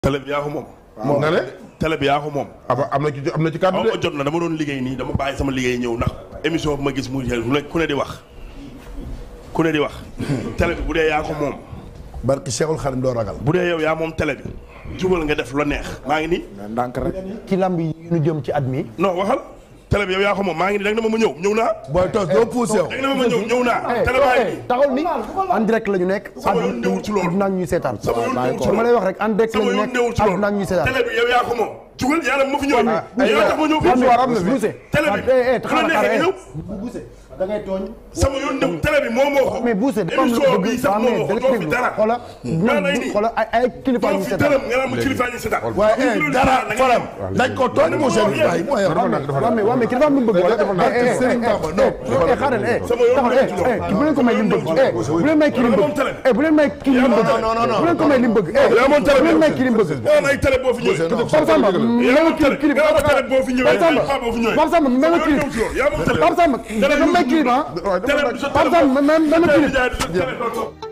télé bi yaa ko moom. moom nga ne télé bi yaa ko moom. aba am na ci am na ci kàddu aw de ma jot na dama doon liggéey nii dama bàyyi sama liggéey ñëw ndax émission bu ma gis muy ku ne ku ne di wax ku ne di wax. télé bi bu dee yaa ko moom barki Cheikhul Khadim doo ragal. bu dee yow yaa moom télé bi jubal nga def la neex maa ngi nii. ndànk rek. ci lamb yi ñu jëm ci at mi. non waxal télé bi yow yaa ko moom maa ngi nii da nga ne ma ma ñëw ñëw naa. booy toos doo poussé yow. da nga ne ma ma ñëw ñëw naa. télé baa ngi nii. taxawal ni en direct la ñu nekk. Sama yoon newul ci loolu. àdduna ak ñuy seetaan. sama yoon newul ci dama lay wax rek en direct la sama ñu yoon newul nekk ci loolu àdduna ak ñuy seetaan. télé bi yow yaa ko moom. jugal yàlla ma fi ñëw. yow tax ma ñëw Am na fii. am na fi. Bousse. télé bi eh eh bu la neexee nga ñëw. da ngay tooñ. sama yoon new télé bi moo moo ko. mais Bousse dafa am lu émission bëgg bii sax moo moo ko doo fi dara. xoola maa lay nii. xoola ay ay kilifa doo ñu fi seetaan. dërëm nga naan ma kilifa ñu seetaan. waaye eh dara xolam dañ ko tooñ mu seen bàyyi mooy dafa nag dafa waaw mais waaw mais ki dafa am lu mu bëgg wala dafa nag eh eh Serigne Bamba non eh xaaral eh Sama yoon taxawal nekk ci eh eh bu leen ko may li mu bëgg eh bu leen may kii li mu bëgg eh bu leen may kii li mu bëgg non, non, non. bu leen ko may li mu bëgg eh yaa moom télé bu bi. leen may kii li mu bëgg Nga ay télé boo fi ñëwee. Pape Samba yaa may moom kii télé kii yaa moom télé boo fi ñëwee. Pape Samba Pape boo fi ñëwee. Pape Samba may ma kii yaa moom télé. Pape Samba Télé may kii ah télé bi sa Pape télé Samba may ma télé kii bi jaay télé doo toog.